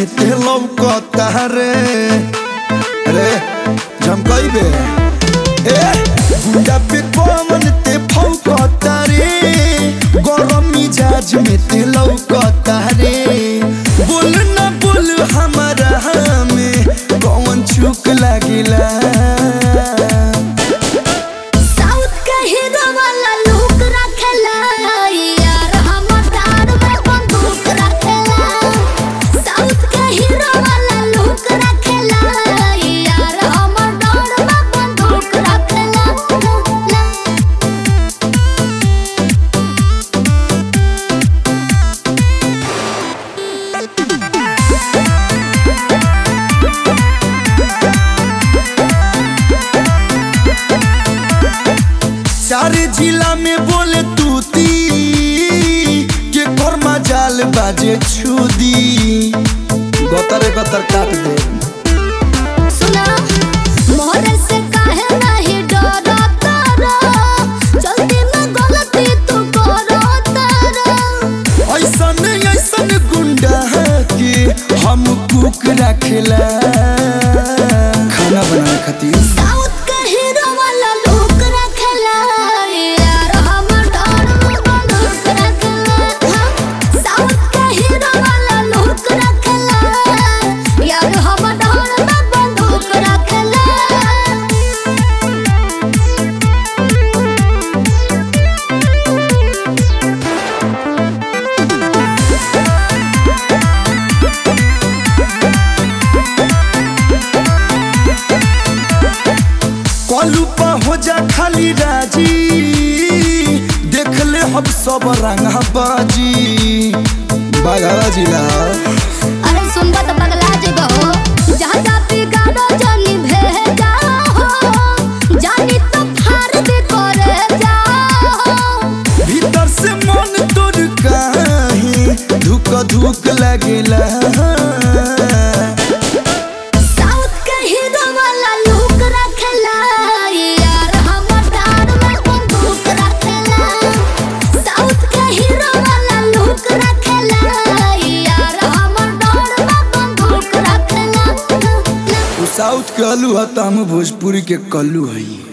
में ते लौकता रे रे झमकइबे ए गुंडा पे कौन ते फौकता रे गरम मिजाज में ते लौकता रे बोल ना बोल हमारा में कौन चुक लागिला साउथ के हीरो वाला लुक रखेला यार हमर दार में बंदूक रखेला साउथ के हीरो वाला लुक रखेला यार हमर दार में बंदूक रखेला सारे जिला में बोले तूती के कर्मा जाल बाजे छुदी गतर गतर काट दे सुना मोहरे से काहे नहीं डरो तारा जल्दी में गलती तू करो तारा ऐसन ऐसन गुंडा के हम कुक रखेला खाना बनाने खातिर साउथ के हीरो वाला लुक रखेला यार हमर डर में बंदूक रखेला साउथ के हीरो वाला लुक रखेला यार हमर डर में बंदूक रखेला कलू पा हो जा खाली राजी देख ले हम सब रंगा बाजी बाघारा जिला अरे सुनबा तो पगला जेबो जहाँ जाती गाड़ो जानी भेजा हो जानी तो फार दे करे जा हो भीतर से मन तोड़ काहे धुक धुक लगेला साउथ के हीरो वाला लुक रखेला यार हमर दार में बंदूक रखेला साउथ के हीरो वाला लुक रखेला यार हमर दार में बंदूक रखेला उ साउथ के अलू है त हम भोजपुरी के कल्लू हई